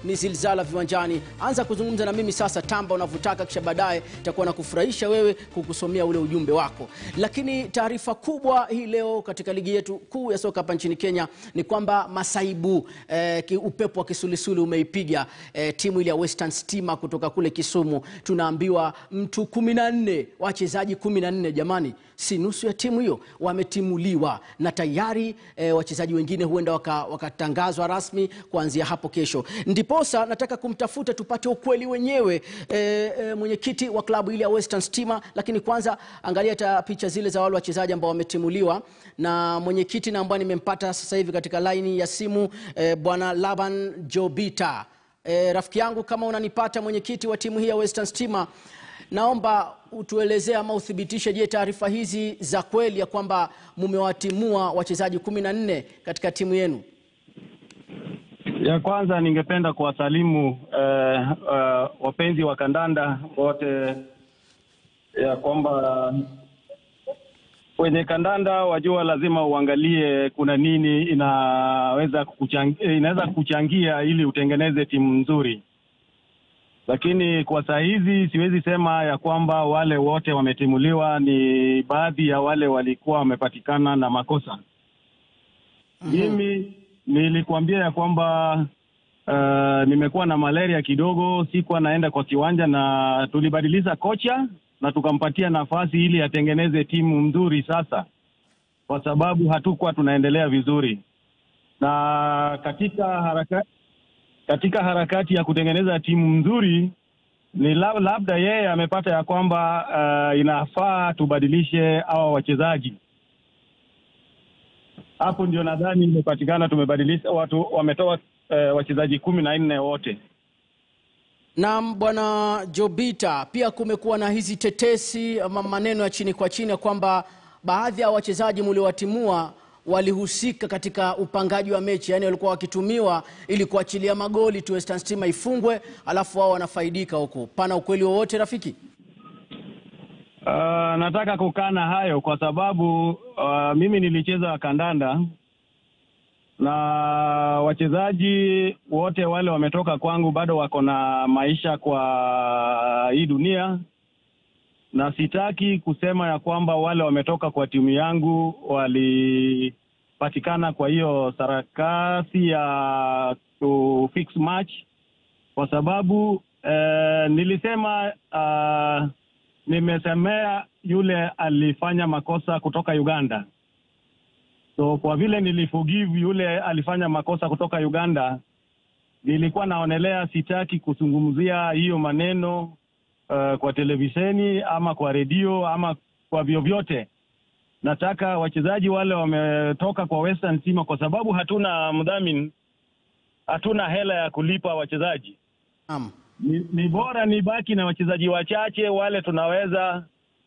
ni Zilzala Viwanjani. Anza kuzungumza na mimi sasa, tamba unavyotaka, kisha baadaye itakuwa na kufurahisha wewe kukusomea ule ujumbe wako. Lakini taarifa kubwa hii leo katika ligi yetu kuu ya soka hapa nchini Kenya ni kwamba masaibu eh, ki- upepo wa kisulisuli umeipiga eh, timu ile ya Western Stima kutoka kule Kisumu. Tunaambiwa mtu kumi na nne wachezaji kumi na nne jamani, si nusu ya timu hiyo wametimuliwa, na tayari eh, wachezaji wengine huenda waka- wakatangazwa rasmi kuanzia hapo kesho. Ndiposa nataka kumtafuta tupate ukweli wenyewe eh, eh, mwenyekiti wa klabu ile ya Western Stima, lakini kwanza angalia ta picha zile za wale wachezaji ambao wametimuliwa na mwenyekiti na ambaye nimempata sasa hivi katika laini ya simu eh, bwana Laban Jobita. E, rafiki yangu kama unanipata mwenyekiti wa timu hii ya Western Stima, naomba utuelezee ama uthibitishe, je, taarifa hizi za kweli ya kwamba mumewatimua wachezaji kumi na nne katika timu yenu? Ya kwanza ningependa kuwasalimu eh, eh, wapenzi wa kandanda wote ya kwamba kwenye kandanda wajua, lazima uangalie kuna nini inaweza kukuchangia, inaweza kuchangia ili utengeneze timu nzuri, lakini kwa saa hizi siwezi sema ya kwamba wale wote wametimuliwa. Ni baadhi ya wale walikuwa wamepatikana na makosa. Mimi nilikuambia ya kwamba uh, nimekuwa na malaria kidogo, sikuwa naenda kwa kiwanja, na tulibadilisha kocha na tukampatia nafasi ili atengeneze timu nzuri sasa, kwa sababu hatukuwa tunaendelea vizuri, na katika haraka, katika harakati ya kutengeneza timu nzuri ni lab, labda yeye amepata ya kwamba uh, inafaa tubadilishe hawa wachezaji hapo ndio nadhani imepatikana, tumebadilisha watu, wametoa eh, wachezaji kumi na nne wote. Naam, bwana Jobita, pia kumekuwa na hizi tetesi ama maneno ya chini kwa chini ya kwamba baadhi ya wachezaji mliowatimua walihusika katika upangaji wa mechi, yaani walikuwa wakitumiwa ili kuachilia magoli tu Western Stima ifungwe, alafu wao wanafaidika huko. Pana ukweli wowote rafiki? Uh, nataka kukana hayo kwa sababu uh, mimi nilicheza kandanda na wachezaji wote wale wametoka kwangu bado wako na maisha kwa hii dunia, na sitaki kusema ya kwamba wale wametoka kwa timu yangu walipatikana kwa hiyo sarakasi ya ku fix match, kwa sababu eh, nilisema uh, nimesemea yule alifanya makosa kutoka Uganda. So kwa vile niliforgive yule alifanya makosa kutoka Uganda, nilikuwa naonelea, sitaki kuzungumzia hiyo maneno uh, kwa televisheni ama kwa redio ama kwa vyovyote. Nataka wachezaji wale wametoka kwa Western Stima, kwa sababu hatuna mdhamini, hatuna hela ya kulipa wachezaji Naam. ni, ni bora nibaki na wachezaji wachache wale tunaweza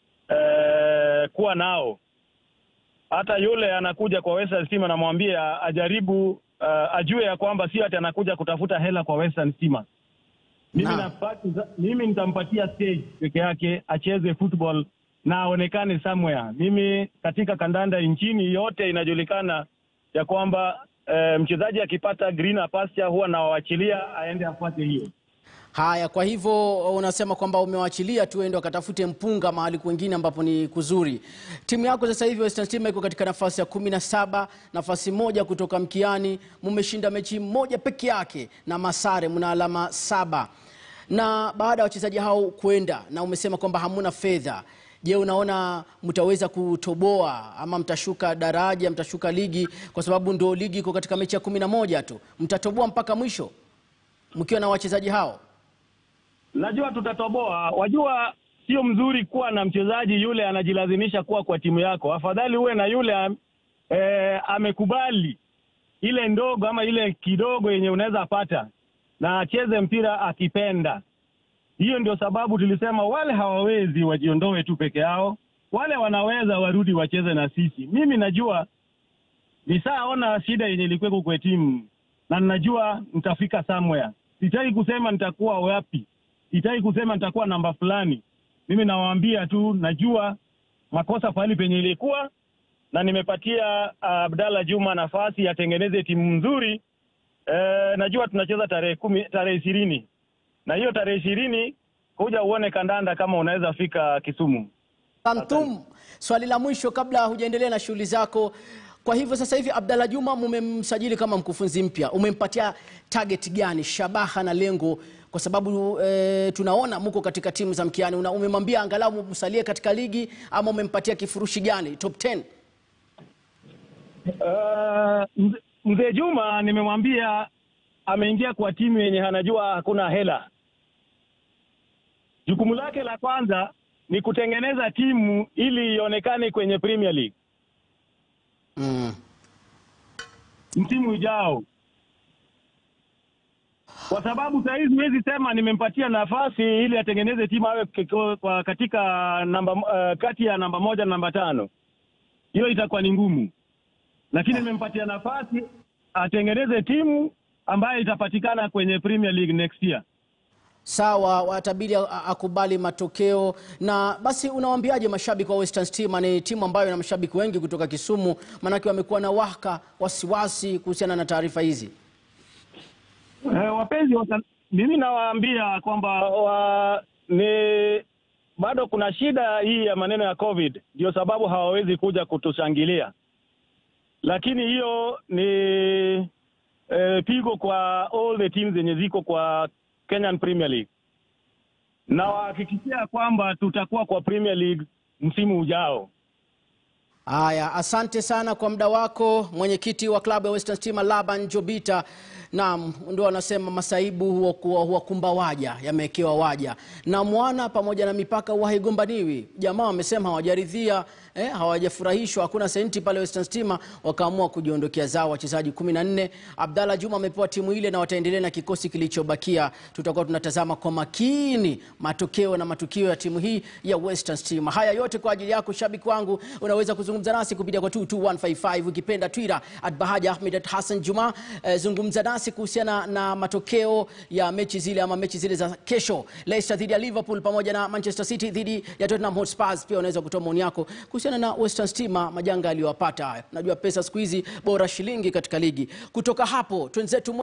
eh, kuwa nao. Hata yule anakuja kwa Western Stima, namwambia ajaribu uh, ajue ya kwamba sio ati anakuja kutafuta hela kwa Western Stima. Mimi, Naam. napati- mimi nitampatia stage peke yake acheze football na aonekane somewhere. Mimi katika kandanda nchini yote inajulikana ya kwamba eh, mchezaji akipata greener pasture huwa nawachilia aende afuate hiyo. Haya, kwa hivyo unasema kwamba umewachilia tu ende wakatafute mpunga mahali kwingine ambapo ni kuzuri. Timu yako sasa hivi Western Stima iko katika nafasi ya kumi na saba, nafasi moja kutoka mkiani. Mmeshinda mechi moja peke yake na masare, mna alama saba. Na baada ya wachezaji hao kwenda, na umesema kwamba hamuna fedha, je, unaona mtaweza kutoboa ama mtashuka daraja, mtashuka ligi? Kwa sababu ndo ligi iko katika mechi ya kumi na moja tu, mtatoboa mpaka mwisho mkiwa na wachezaji hao? Najua tutatoboa. Wajua, sio mzuri kuwa na mchezaji yule anajilazimisha kuwa kwa timu yako. Afadhali uwe na yule am- eh, amekubali ile ndogo ama ile kidogo yenye unaweza pata na acheze mpira akipenda. Hiyo ndio sababu tulisema wale hawawezi wajiondoe tu peke yao, wale wanaweza warudi wacheze na sisi. Mimi najua nishaona shida yenye ilikuweko kwa timu na ninajua nitafika somewhere. Sitaki kusema nitakuwa wapi, sitaki kusema nitakuwa namba fulani. Mimi nawaambia tu, najua makosa pahali penye ilikuwa, na nimepatia uh, Abdalla Juma nafasi atengeneze timu nzuri eh, najua tunacheza tarehe kumi tarehe ishirini na hiyo tarehe ishirini kuja uone kandanda kama unaweza fika Kisumu. Antum, swali la mwisho kabla hujaendelea na shughuli zako. Kwa hivyo sasa hivi Abdalla Juma mumemsajili kama mkufunzi mpya, umempatia target gani, shabaha na lengo? Kwa sababu e, tunaona mko katika timu za mkiani, Una- umemwambia angalau msalie katika ligi ama umempatia kifurushi gani, top 10? Uh, mze- mzee Juma nimemwambia ameingia kwa timu yenye anajua hakuna hela. Jukumu lake la kwanza ni kutengeneza timu ili ionekane kwenye Premier League Mm. msimu ujao, kwa sababu saa hizi huwezi sema nimempatia nafasi ili atengeneze timu awe kiko- kwa katika namba uh, kati ya namba moja na namba tano. Hiyo itakuwa ni ngumu, lakini nimempatia nafasi atengeneze timu ambayo itapatikana kwenye Premier League next year. Sawa, watabidi a- akubali matokeo. Na basi unawaambiaje mashabiki wa Western Stima? Ni timu ambayo ina mashabiki wengi kutoka Kisumu, maanake wamekuwa na waka wasiwasi kuhusiana na taarifa hizi. Eh, wapenzi wa, mimi nawaambia kwamba wa, ni bado kuna shida hii ya maneno ya COVID, ndio sababu hawawezi kuja kutushangilia, lakini hiyo ni eh, pigo kwa all the teams zenye ziko kwa Kenyan Premier League, na wahakikishia kwamba tutakuwa kwa Premier League msimu ujao. Haya, asante sana kwa muda wako, mwenyekiti wa klabu ya Western Stima Laban Jobita. Naam, ndio wanasema masaibu huwakuwa- huwakumba waja, yamewekewa waja na mwana pamoja na mipaka huwa haigombaniwi. Jamaa wamesema hawajaridhia eh, hawajafurahishwa, hakuna senti pale Western Stima, wakaamua kujiondokea zao wachezaji kumi na nne. Abdalla Juma amepewa timu ile na wataendelea na kikosi kilichobakia. Tutakuwa tunatazama kwa makini matokeo na matukio ya timu hii ya Western Stima. Haya yote kwa ajili yako shabiki wangu, unaweza kuzungumza nasi kupitia kwa 22155 ukipenda Twitter at Bahaja Ahmed at Hassan Juma. Eh, zungumza nasi kuhusiana na matokeo ya mechi zile ama mechi zile za kesho, Leicester dhidi ya Liverpool pamoja na Manchester City dhidi ya Tottenham Hotspur. Pia unaweza kutoa maoni yako kuhusiana na Western Stima, majanga aliyowapata haya. Najua pesa siku hizi bora shilingi katika ligi. Kutoka hapo twenzetu